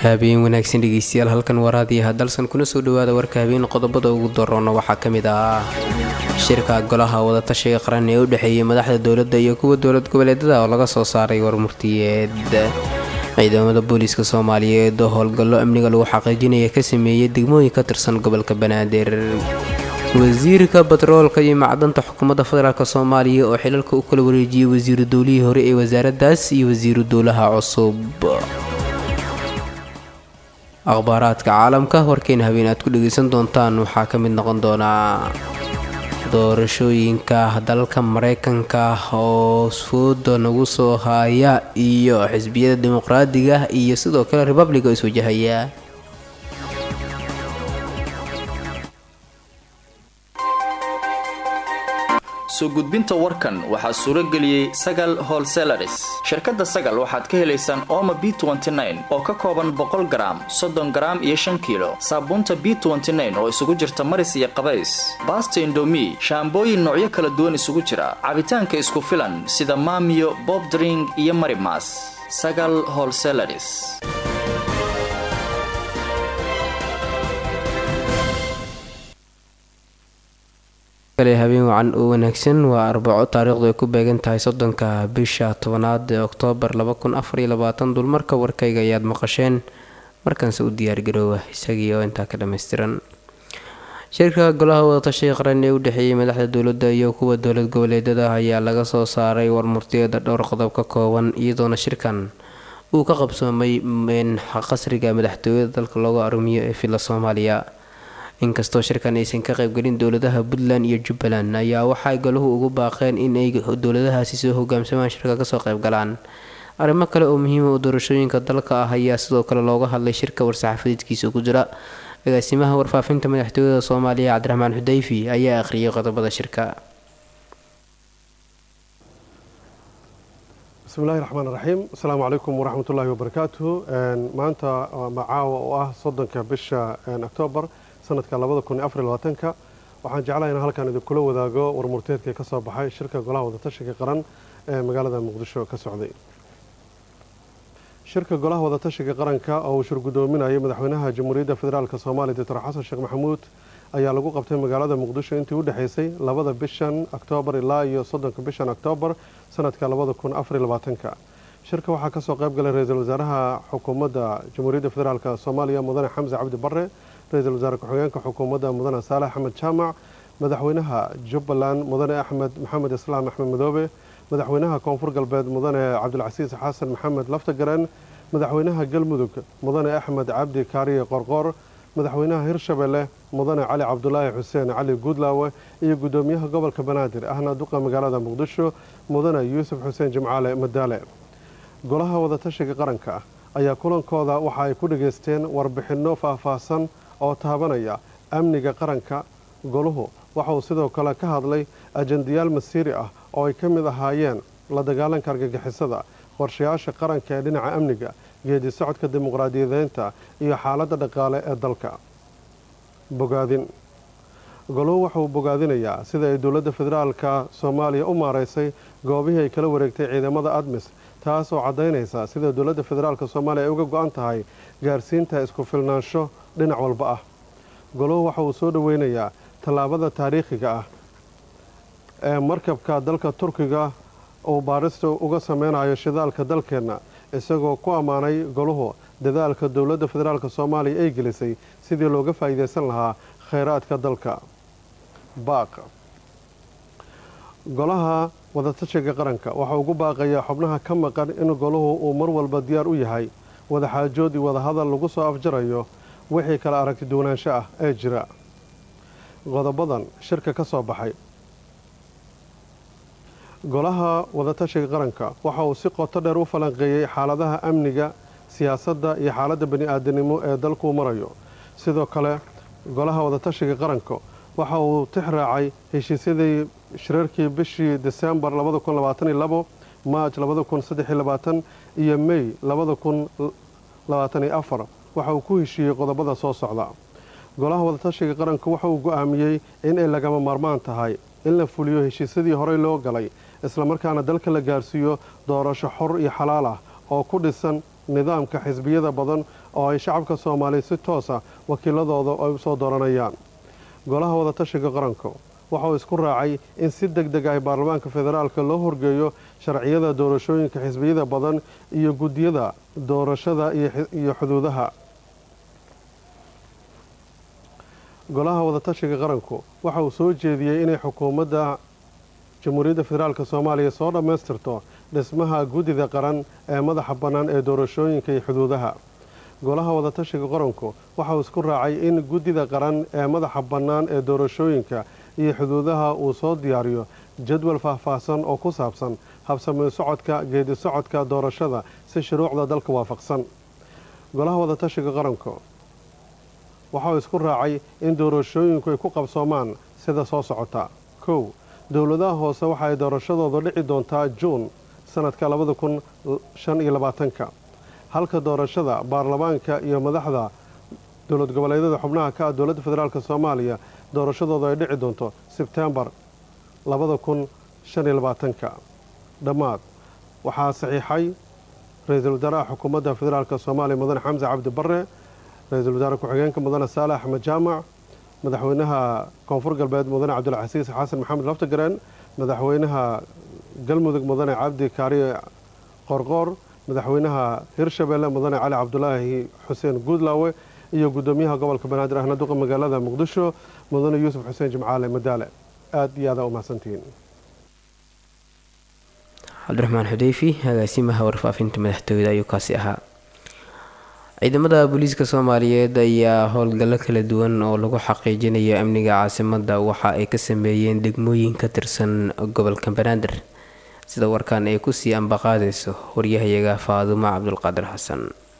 habeen wanaagsan dhegeystayaal halkan waraadiyaha dalsan kuna soo dhawaada warka habeen qodobada ugu daroona waxaa ka mid ah shirka golaha wadatashiga qaran ee u dhexeeyay madaxda dowladda iyo kuwa dowlad goboleedada oo laga soo saaray warmurtiyeed ciidamada booliiska soomaaliyeed oo howlgallo amniga lagu xaqiijinaya ka sameeyay degmooyin ka tirsan gobolka banaadir wasiirka batroolka iyo macdanta xukuumadda federaalk soomaaliya oo xilalka u kala wareejiyey wasiiru dowlihii hore ee wasaaraddaas iyo wasiiru dowlaha cusub akhbaaraadka caalamka warkeena habeen aad ku dhegaysan doontaan waxaa ka mid noqon doonaa doorashooyinka dalka mareykanka oo fooda nagu soo haya iyo xisbiyada dimuqraadiga iyo sidoo kale republiga is wajahaya soo gudbinta warkan waxaa suuro geliyey sagal holselaris shirkadda sagal waxaad ka helaysaan ooma b oo ka kooban boqol garaam soddon garaam iyo shan kiilo saabuunta b oo isugu jirta maris iyo qabays baasta indomi shaambooyin noocyo kala duwan isugu jira cabitaanka isku filan sida maamiyo bobdring iyo marimas sagal holselaris habeen wacan oo wanaagsan waa arbaco taariikhdu ay ku beegan tahay soddonka bisha tobanaad ee oktoobar dulmarka warkayga ayaad maqasheen markaanse u diyaargaroowa isagii oo intaa ka dhammaystiran shirka golaha wadatashiga qaran ee u dhexeeyay madaxda dowladda iyo kuwa dowlad goboleedada ayaa laga soo saaray warmurtiyada dhowr qodob ka kooban iyadoona shirkan uu ka qabsoomay qasriga madaxtooyada dalka loogu arumiyo ee villa soomaaliya inkastoo shirkan aysan ka qaybgelin dowladaha puntland iyo jubbaland ayaa waxay golahu ugu baaqeen in ay dowladahaasi soo hogaamsamaan shirka kasoo qaybgalaan arrimo kale oo muhiima oo doorashooyinka dalka ah ayaa sidoo kale looga hadlay shirka war-saxaafadeedkiisa ku jira agaasimaha warfaafinta madaxtooyada soomaaliya cabdiraxmaan xudayfi ayaa akhriyay qodobada shirka bismillahi raxmaan raxiim asalaamu calaykum waraxmatullaahi wabarakaatuhu maanta macaawa oo ah soddonka bisha oktoobar sanadka ka waxaan jeclaha in halkan idinkula wadaago warmurteedka ka soo baxay shirka golaha wadatashiga qaran ee magaalada muqdisho ka socday shirka golaha wadatashiga qaranka oo uu shirgudoominayay madaxweynaha jamhuuriyadda federaalk soomaaliya doctor xasan sheekh maxamuud ayaa lagu qabtay magaalada muqdisho intii u dhexaysay labada bishan oktoobar ilaa iyo soddonka bishan oktoobar sanadka ka shirka waxaa kasoo qayb galay ra-iisul wasaaraha xukuumadda jamhuuriyadda federaalk soomaaliya mudane xamse cabdi bare ra-iisul wasaare ku-xigeenka xukuumadda mudane saalax axmed jaamac madaxweynaha jubbaland mudane axmed maxamed islaam axmed madoobe madaxweynaha koonfur galbeed mudane cabdilcasiis xasan maxamed laftagaren madaxweynaha galmudug mudane axmed cabdi kaariye qorqor madaxweynaha hirshabelle mudane cali cabdulaahi xuseen cali guudlaawe iyo guddoomiyaha gobolka banaadir ahna duqa magaalada muqdisho mudane yuusuf xuseen jimcaale madaale golaha wadatashiga qaranka ayaa kulankooda waxa ay ku dhageysteen warbixinno faahfaahsan oo taabanaya amniga qaranka goluhu waxa uu sidoo kale ka hadlay ajandayaal masiiri ah oo ay ka mid ahaayeen la dagaalanka argagixisada qorshayaasha qaranka ee dhinaca amniga geedi socodka dimuqraadiyadeynta iyo xaaladda dhaqaale ee dalka bogaadin goluhu waxauu bogaadinayaa sida ay dowladda federaalka soomaaliya u maaraysay goobihii ay kala wareegtay ciidamada admis taas oo caddaynaysa sida dowladda federaalka soomaaliya ay uga go-an tahay gaarsiinta isku filnaansho dhinac walba ah goluhu waxa uu soo dhoweynayaa tallaabada taariikhiga ah ee markabka dalka turkiga uu baarista uga sameynayo shidaalka dalkeenna isagoo ku ammaanay goluhu dadaalka dowladda federaalk soomaaliya ay gelisay sidii looga faa'iidaysan lahaa khayraadka dalka baaq golaha wadatashiga qaranka waxaa ugu baaqayaa xubnaha ka maqan in goluhu uu mar walba diyaar u yahay wadaxaajood iyo wadahadal lagu soo afjarayo wixii kala aragti duwanaansho ah ee jira qodobadan shirka ka soo baxay golaha wadatashiga qaranka waxa uu si qoto dheer u falanqeeyey xaaladaha amniga siyaasadda iyo xaaladda bani aadanimo ee dalkuu marayo sidoo kale golaha wadatashiga qaranka waxa uu tix raacay heshiisyadii shirarkii bishii desembar maaj iyo mey waxa uu ku heshiiyey qodobada soo socda golaha wadatashiga qaranku waxa uu go-aamiyey in ay lagama maarmaan tahay in la fuliyo heshiisyadii horey loo galay islamarkaana dalka la gaarsiiyo doorasho xor iyo xalaal ah oo ku dhisan nidaamka xisbiyada badan oo ay shacabka soomaaliya si toosa wakiiladooda ay u soo dooranayaan golaha wadatashiga qaranku waxauu isku raacay in si deg deg ah baarlamaanka federaalka loo horgeeyo sharciyada doorashooyinka xisbiyada badan iyo guddiyada doorashada iyo xuduudaha golaha wadatashiga qaranku waxa uu soo jeediyey inay xukuumadda jamhuuriyadda federaalk soomaaliya soo dhammaystirto dhismaha guddida qaran ee madaxa bannaan ee doorashooyinka iyo xuduudaha golaha wadatashiga qaranku waxa uu isku raacay in guddida qaran ee madaxa bannaan ee doorashooyinka iyo xuduudaha uu soo diyaariyo jadwal faahfaahsan oo ku saabsan habsameen socodka geedi socodka doorashada si shuruucda dalka waafaqsan golaha wadatashiga qaranku waxa uu isku raacay in doorashooyinku ay ku qabsoomaan sida soo socota kow dowladaha hoose waxa ay doorashadooda dhici doontaa juun sanadka labada kun shan iyo labaatanka halka doorashada baarlamaanka iyo madaxda dowlad goboleedyada xubnaha ka ah dowladda federaalk soomaaliya doorashadooda ay dhici doonto sebtembar labada kun shan iyo labaatanka dhammaad waxaa saxiixay ra-iisul wasaaraha xukuumadda federaalk soomaaliya mudane xamse cabdi barre ra-iisul wasaare ku-xigeenka mudane saale axmed jaamac madaxweynaha koonfur galbeed mudane cabdulcasiis xasan maxamed laftagareen madaxweynaha galmudug mudane cabdi kaariye qorqoor madaxweynaha hirshabeelle mudane cali cabdulaahi xuseen guudlaawe iyo guddoomiyaha gobolka banaadir ahna duqa magaalada muqdisho mudane yuusuf xuseen jimcaale madaale aada iyo aada u mahadsantihiin cabdiraxmaan xudeyfi agaasimaha warfaafinta madaxtooyada ayuu kaasi ahaa ciidamada booliiska soomaaliyeed ayaa howlgallo kala duwan oo lagu xaqiijinayo amniga caasimada waxa ay ka sameeyeen degmooyin ka tirsan gobolka banaadir sida warkan ay kusii ambaqaadayso waryahayaga faadumo cabdulqaadir xasan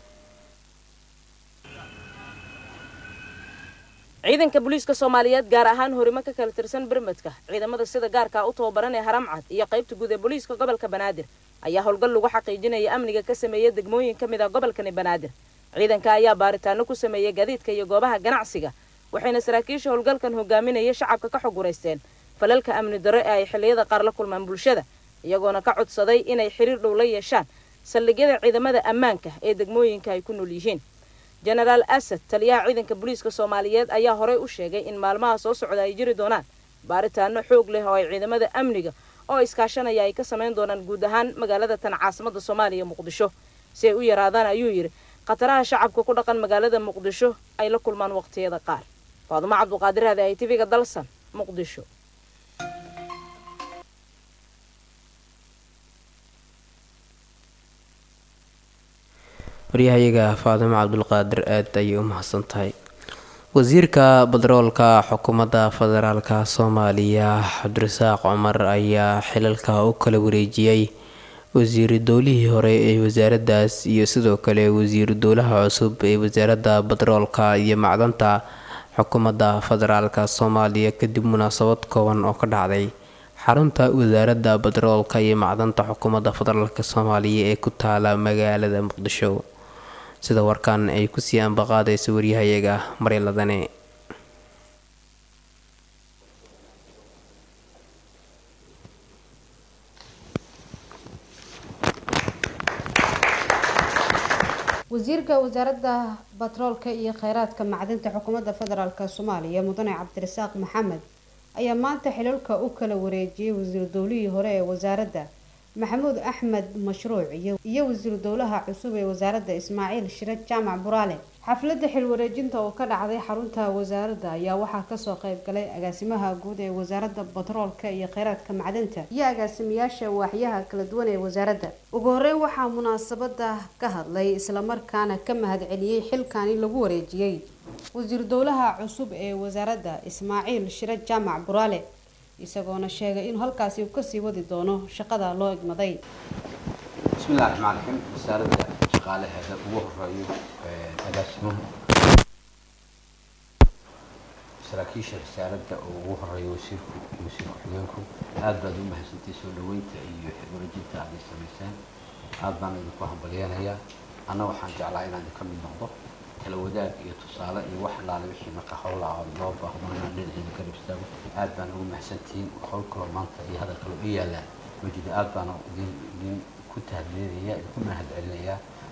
ciidanka booliiska soomaaliyeed gaar ahaan horimo ka kala tirsan bermadka ciidamada sida gaarka u tababaran ee haramcad iyo qaybta guud ee booliiska gobolka banaadir ayaa howlgal lagu xaqiijinaya amniga ka sameeya degmooyin ka mid a gobolkani banaadir ciidanka ayaa baaritaano ku sameeyay gaadiidka iyo goobaha ganacsiga waxayna saraakiisha howlgalkan hogaaminaya shacabka ka xog wareysteen falalka amni darro ee ay xilliyada qaar la kulmaan bulshada iyagoona ka codsaday inay xiriir dhow la yeeshaan saldhigyada ciidamada ammaanka ee degmooyinka ay ku nool yihiin jenaraal asad taliyaha ciidanka booliiska soomaaliyeed ayaa horey u sheegay in maalmaha soo socda ay jiri doonaan baaritaano xoog leh oo ay ciidamada amniga oo iskaashanaya ay ka samayn doonaan guud ahaan magaalada tan caasimada soomaaliya muqdisho si ay u yaraadaan ayuu yidhi khataraha shacabka ku dhaqan magaalada muqdisho ay la kulmaan waqtiyada qaar faadumo cabduqaadir hade ay tiviga dalsan muqdisho waryahayaga faadimo cabdulqaadir aad ayay u mahadsan tahay wasiirka batroolka xukuumadda federaalka soomaaliya cabdirasaaq cumar ayaa xilalka u kala wareejiyey wasiiru dowlihii hore ee wasaaraddaas iyo sidoo kale wasiiru dowlaha cusub ee wasaaradda batroolka iyo macdanta xukuumadda federaalka soomaaliya kadib munaasabad kooban oo ka dhacday xarunta wasaaradda batroolka iyo macdanta xukuumadda federaalk soomaaliya ee ku taala magaalada muqdisho sida warkan ay kusii ambaqaadaysa waryahayaga maryaladane wasiirka wasaaradda batroolka iyo kheyraadka macdinta xukuumadda federaalk soomaaliya mudane cabdirasaaq maxamed ayaa maanta xilalka u kala wareejiyey wasiiru dowlihii hore ee wasaaradda maxamuud axmed mashruuc iyo wasiiru dowlaha cusub ee wasaaradda ismaaciil shire jaamac buraale xafladda xil wareejinta oo ka dhacday xarunta wasaaradda ayaa waxaa kasoo qeyb galay agaasimaha guud ee wasaaradda batroolka iyo kheyraadka macdinta iyo agaasimayaasha waaxyaha kala duwan ee wasaaradda ugu horeyn waxaa munaasabada ka hadlay islamarkaana ka mahadceliyey xilkani lagu wareejiyey wasiiru dowlaha cusub ee wasaaradda ismaaciil shire jaamac buraale isagoona sheegay inuu halkaasi uu kasii wadi doono shaqada loo igmaday bismillahi raxmaan raxiim wasaaradda shaqaalaheeda ugu horeeyo agaasimuhu saraakiisha wasaaradda oo ugu horeeyo wasiirku wasiir ku-xigeenku aad baad u mahadsantay soo dhaweynta iyo wareejinta aad ay samayseen aad baan idinku hambalyeenayaa anna waxaan jeclaa inaan idinka mid noqdo kala wadaag iyo tusaale iyo wax laale wixii marka howlaa oo loo baahdo inaan dhinaciida ka dhibstaago aad baan ugu mahadsantihiin howl kaloo maanta iyo hadal kaloo i yaallaan wejida aad baan idin idin ku tahadleynaya idinku mahad celinayaa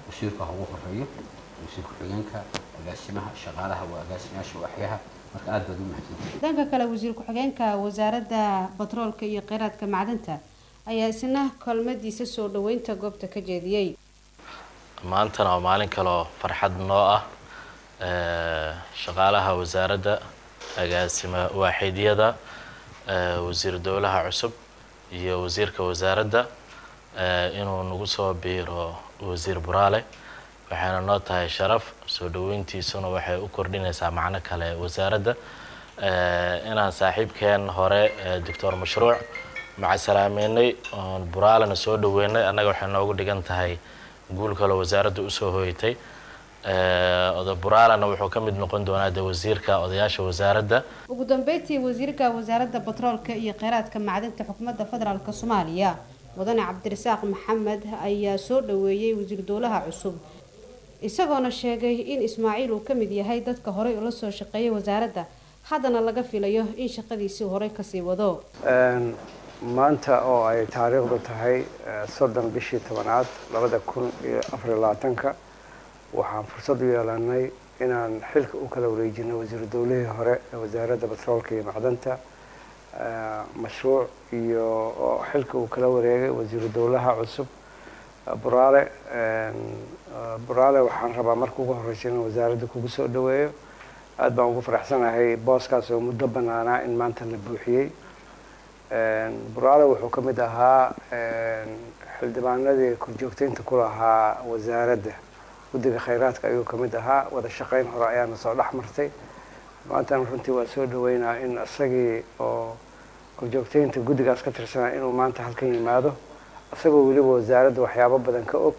wasiirka ha ugu horeeyo wasiir ku-xigeenka agaasimaha shaqaalaha waa agaasimayaasha waaxyaha marka aad baad u mahadsantihin dhanka kale wasiir ku-xigeenka wasaaradda batroolka iyo kheyraadka macdanta ayaa isna kolmadiisa soo dhaweynta goobta ka jeediyey maantana waa maalin kaloo farxad noo ah shaqaalaha wasaaradda agaasima waaxidyada wasiir dowlaha cusub iyo wasiirka wasaaradda inuu nagu soo biiro wasiir buraale waxayna noo tahay sharaf soo dhaweyntiisuna waxay u kordhinaysaa macno kale wasaaradda inaan saaxiibkeen hore doctor mashruuc macasalaameynay oon buraalena soo dhaweynay annaga waxay noogu dhigan tahay guul kaloo wasaaradda usoo hoyatay oda buraalena wuxuu ka mid noqon doonaa de wasiirka odayaasha wasaaradda ugu dambeyntii wasiirka wasaaradda batroolka iyo kheyraadka macdinta xukuumadda federaalk soomaaliya mudane cabdirasaaq maxamed ayaa soo dhaweeyey wasiir dowlaha cusub isagoona sheegay in ismaaciil uu ka mid yahay dadka horey ula soo shaqeeyay wasaaradda haddana laga filayo in shaqadiisii horey kasii wado maanta oo ay taariikhdu tahay soddon bishii tobanaad labada kun iyo afariyo labaatanka waxaan fursad u yeelanay inaan xilka u kala wareejino wasiiru dowlihii hore ee wasaaradda batroolka iyo macdanta mashruuc iyo oo xilka uu kala wareegay wasiiru dowlaha cusub buraale buraale waxaan rabaa marka ugu horreysa inaan wasaaradda kugu soo dhaweeyo aada baan ugu faraxsanahay booskaas oo muddo banaanaa in maanta la buuxiyey buraale wuxuu ka mid ahaa xildhibaanadii korjoogteynta ku lahaa wasaaradda guddiga kheyraadka ayuu ka mid ahaa wada shaqeyn hore ayaana soo dhex martay maantana runtii waa soo dhaweynaa in isagii oo korjoogteynta guddigaas ka tirsanaa inuu maanta halkan yimaado isagoo weliba wasaaradda waxyaabo badan ka og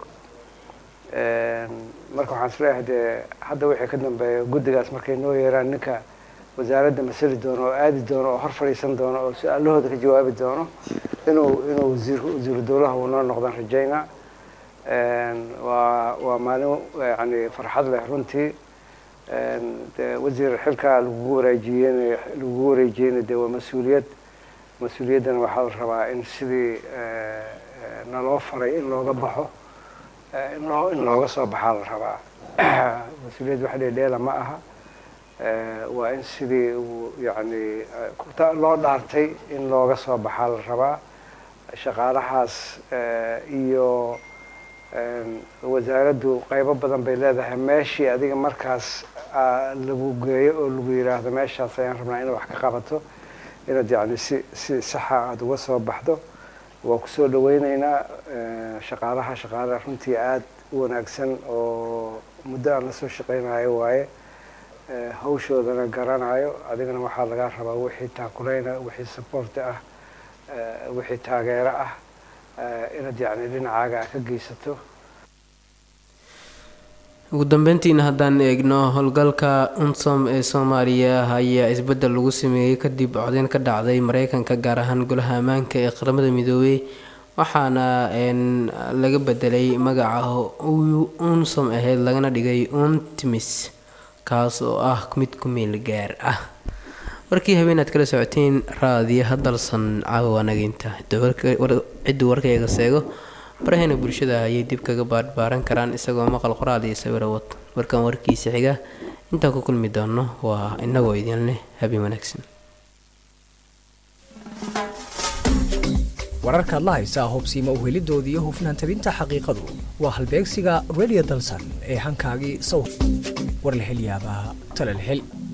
marka waxaan isleeyahay dee hadda wixii ka dambeeya guddigaas markay noo yeeraan ninka wasaaradda masali doono oo aadi doono oo hor fadhiisan doono oo su-aalahooda ka jawaabi doono inuu inuu wasiir wasiiru dowlaha uu noo noqdan rajaynaa waa waa maalin yani farxad leh runtii de wasiir xilkaa lagugu wareejiyeen lagugu wareejiyeyna dee waa mas-uuliyad mas-uuliyaddana waxaa la rabaa in sidii naloo faray in looga baxo in loo in looga soo baxaa la rabaa mas-uuliyad wax dheedheela ma aha waa in sidii uu yani loo dhaartay in looga soo baxaa la rabaa shaqaalahaas iyo wasaaraddu qaybo badan bay leedahay meeshii adiga markaas lagu geeyo oo lagu yiraahdo meeshaas ayaan rabnaa inaad wax ka qabato inaad yani si si saxa aada uga soo baxdo waa kusoo dhaweyneynaa shaqaalaha shaqaalaha runtii aada u wanaagsan oo muddo aan la soo shaqeynayo waaye hawshoodana garanayo adigana waxaa lagaa rabaa wixii taakuleyna wixii supporti ah wixii taageero ah inaad yani dhinacaaga ka geysato ugu dambeyntiina haddaan eegno howlgalka unsom ee soomaaliya ayaa isbeddel lagu sameeyey kadib codeyn ka dhacday mareykanka gaar ahaan golaha ammaanka ee qaramada midoobey waxaana laga bedelay magaca unsom ahayd lagana dhigay untimis kaas oo ah mid ku meel gaar ah warkii habeenaad kala socoteen raadiyaha dalsan caawa nageynta cidduu warkayga seego baraheena bulshada ayay dib kaga baarbaaran karaan isagoo maqal qoraal iyo sawiro wad warkan warkiisa xiga intaan ku kulmi doono waa inagoo idin leh habeen wanaagsan wararkaad la haysaa hubsiima uhelidooda iyo hufnaan tabinta xaqiiqadu waa halbeegsiga radio dalsan ee hankaagii sow war la hel yaabaa tala la hel